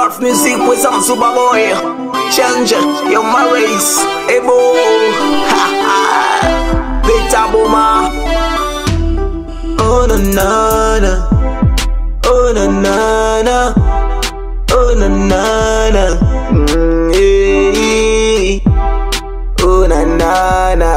North music with some super boy. Change your marries. Ebo. Ha ha. Beta boma. Oh na na na. Oh na na na. Oh na na na. Mm, eh. Oh na na na.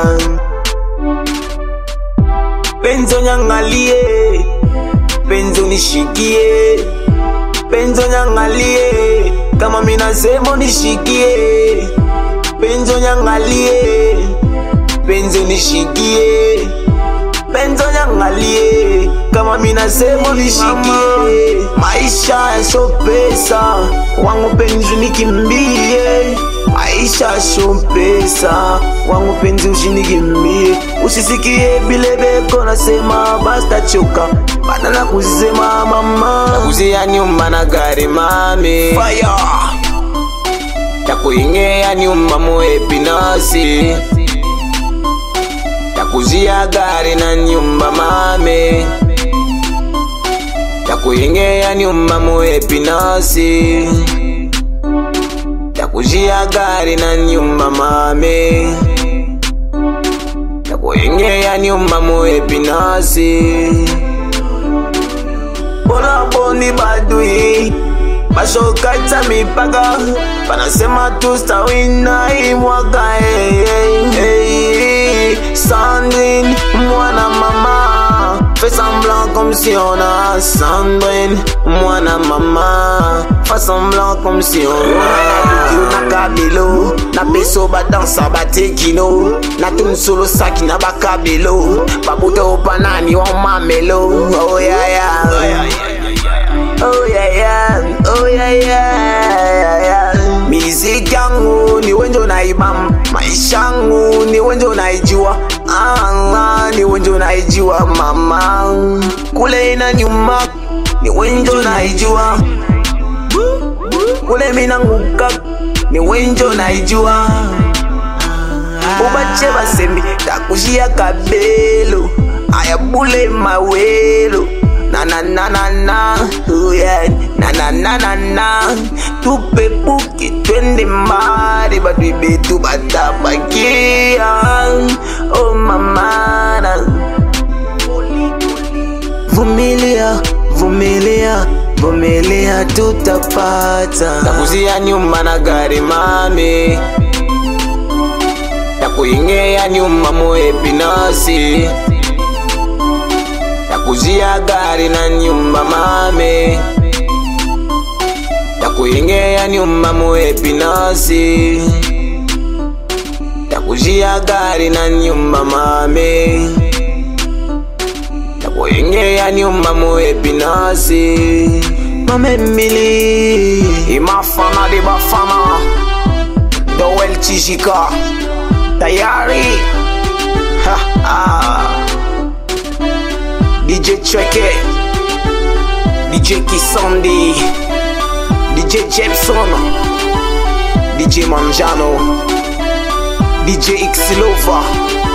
Penzo nyangalie. Penzo nishikie. Penzo nyangalie. Kama mina semo nishikie. Penzo nyangalie. Penzo nishikie. Penzo nyangalie. Kama mina semo nishikie. Maisha yaso pesa. Wangu penzi nikimbie. Maisha sio pesa, wangu penzi ushinikimbie, usisikie bile beko nasema basta choka, bana na kusema mama, Nakuzia nyumba na gari mami fire Takuingea nyumba muepinasi Takuzia gari na nyumba mami Takuingea nyumba muepinasi Takuzia gari na nyumba mami Takuingea nyumba muepinasi Bola boni badui bashokata mipaka panasema tustawina imwaka hey, hey, hey. Sandrine mwana mama fais semblant comme si on a Sandrine mwana mama fais semblant comme si on a Yo na kabelo na beso badansa batekino na tun solo saki na bakabelo babuta opanani wa mamelo oh yeah yeah Oh yeah yeah, oh yeah yeah, yeah. Miziki yangu ni wenjo naibam, maisha yangu ni wenjo naijua, ah, ni wenjo naijua mama, kule ina nyuma ni wenjo naijua, kule minanguka ni wenjo naijua, ubache basembi takushia kabelo, ayabule mawelo na na na na na oh yeah na na na na na tupe buki twende mbali batu betu batabakia oh mama na vumilia vumilia vumilia tutapata Takuzia nyumba na gari mami Takuingea nyumba muepinasi Takuzia gari na nyumba mami Takuingea nyumba muepinasi Takuzia gari na nyumba mami Takuingea nyumba muepinasi Mame Emily Imafana de Bafana Dowel Chijika Tayari ha, ha. DJ Chweke DJ Kisandi DJ Jepson DJ Manjano DJ Xilova